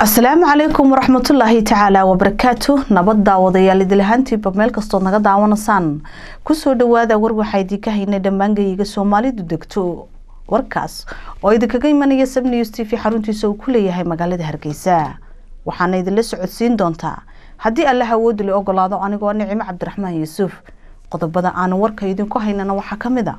asalaamu calaykum waraxmatullaahi tacaala wabarakaatu nabad daawadayaal idilahaantiiba meel kastood naga daawanaysaan kusoo dhawaada war waxaa idinka haynay dhammaangayiga soomaalidu degto warkaas oo idinkaga imanaya sabnews t v xaruntiisa uu ku leeyahay magaalada hargeysa waxaana idinla socodsiin doontaa haddii allah awoodi la ogolaado anigoo nicimo cabdiraxmaan yuusuf qodobada aanu warka idinku haynana waxaa ka mid a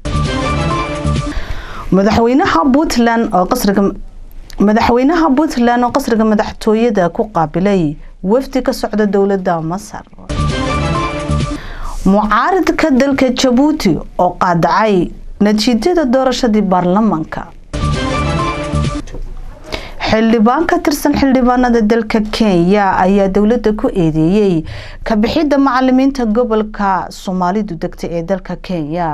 madaxweynaha puntland oo qasriga madaxweynaha puntland oo qasriga madaxtooyada ku qaabilay wafdi ka socda dowladda masar mucaaridka dalka jabuuti oo qaadacay natiijada doorashadii baarlamaanka xildhibaan ka tirsan xildhibaanada dalka kenya ayaa dowladda ku eedeeyey kabixidda macalimiinta gobolka soomaalidu degta ee dalka kenya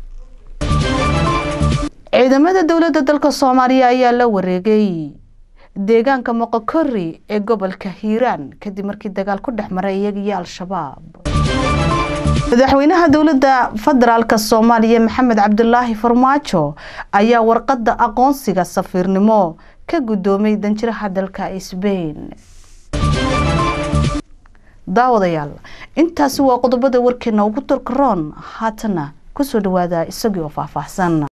ciidamada dowladda dalka soomaaliya ayaa la wareegay deegaanka moqokori ee gobolka hiiraan kadib markii dagaal ku dhex maray iyaga iyo al-shabaab madaxweynaha dowladda federaalk soomaaliya maxamed cabdulaahi farmaajo ayaa warqadda aqoonsiga safiirnimo ka guddoomay danjiraha dalka sbain daawadayaal intaasi waa qodobada warkeena ugu dorkaroon haatana kusoo dhawaada isagii oo faahfaahsan